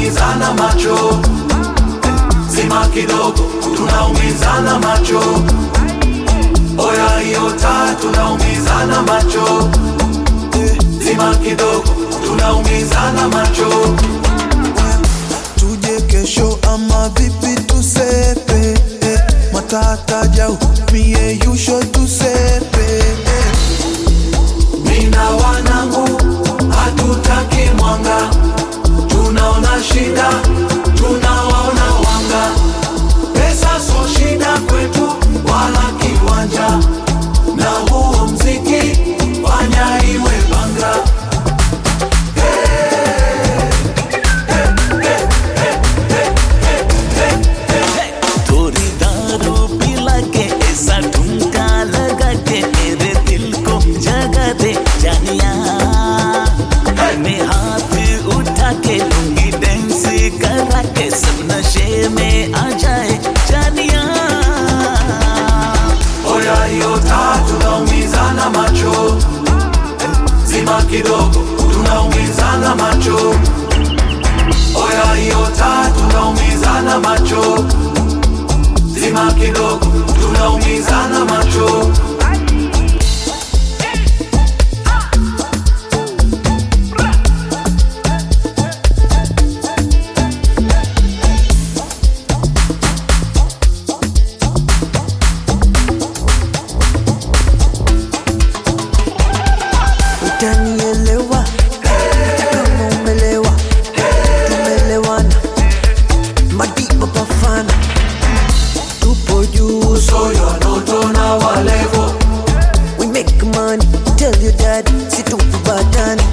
tunaumizana macho zima kidogo tunaumizana macho oya hiyo taa tunaumizana macho zima kidogo tunaumizana macho tuje kesho ama vipi tusepe eh, matata jau mie yusho tusepe eh. mina wanangu hatutaki mwanga tunaona shida tunawaona wanga pesa so shida kwetu wala kiwanja na huo mziki fanya iwe banga थोड़ी दारू पिला के ऐसा ठुमका लगा के मेरे दिल को जगा दे जानिया मैं हाथ उठा के लूंगी डांस करा के सब नशे में आ जाए जानिया oya hiyo taa tunaumizana macho zima kidogo tunaumizana macho oya hiyo taa tunaumizana macho zima kidogo tunaumizana macho utanielewa kama umelewa tumelewana madiba pafana tupo juu soyo anotona walevo we make money tell your dad situkubatani